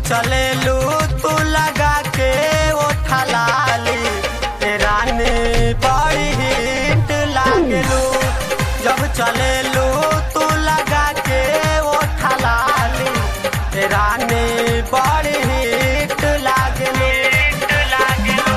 चले लू तू लगा के ओठा लाली ए रानी बड़ी हिट लागलू जब चले लू तू लगा के ओठा लाली ए रानी बड़ी हिट लागलू लागलू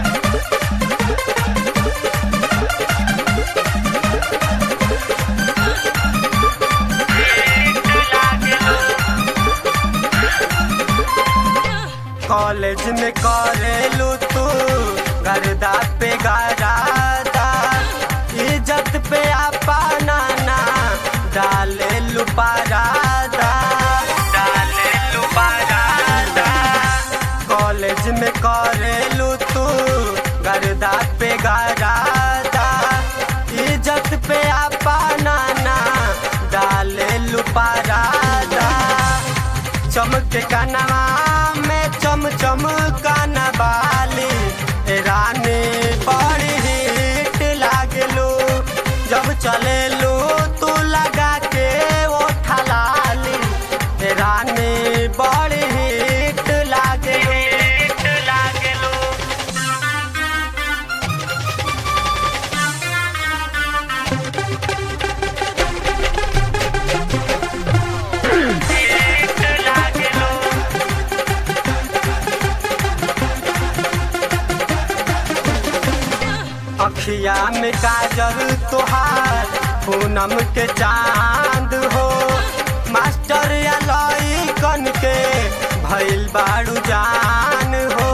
कॉलेज में करेलू तू गर्दा पे गरादा इज्जत पे अपना ना डाले लू पारादा डाले लू पारादा कॉलेज में करेलू तू गर्दा पे गरादा इज्जत पे अपना ना डाले लू पारादा चमक कनवा में चम चम कनवाली ए रानी बड़ी हिट लागलू जब चलेलू तू लगा के ओठा लाली ए रानी बड़ी हिट लागलू लागलू अखिया में काजल तोहार पूनम के चांद हो मास्टर अलई कन के भइल बाड़ू जान हो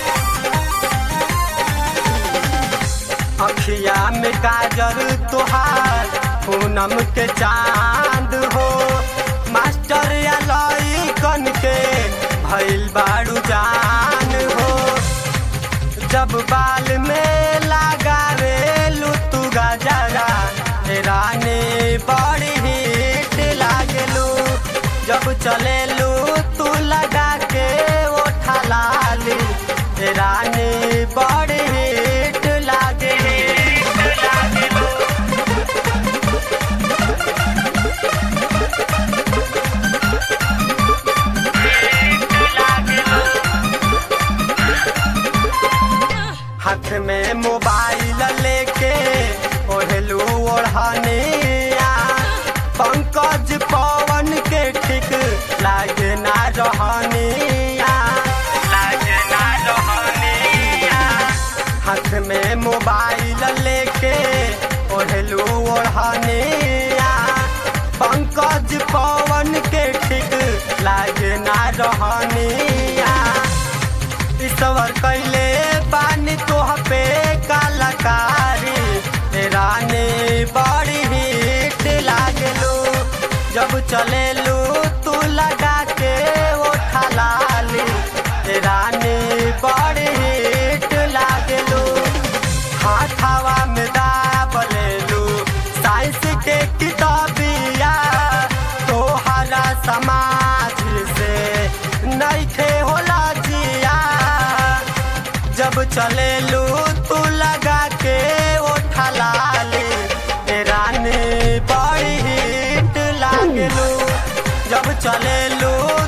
अखिया में काजल तोहार पूनम के चांद हो मास्टर अलई कन के भइल बाड़ू जान हो जब बाल में लगावे लुतु गजरा हे रानी बड़ी हिट लागलू जब चलेलू तू लगा के ओठा लाली हे रानी बड़ी हिट लागे लागलू हाथ में मोबाइल लेके ओढ़लू ओढ़निया पंकज पवन के ठीक लागे ना रहनिया लागे ना रहनिया हाथ में मोबाइल लेके ओढ़लू ओढ़निया पंकज पवन के ठीक लागे ना रहनिया ईश्वर कैले बानी तोह पे कलाकारी ए रानी बड़ी हिट लागलू जब चलेलू तू लगा के ओठा लाली ए रानी बड़ी हिट लागलू हाथावा में दाबलेलू साइंस के किताबिया तोहरा समाज से नइखे होला जिया जब चलेलू तू लगा के ओठा लाली ए रानी बड़ी हिट लागलू जब चलेलू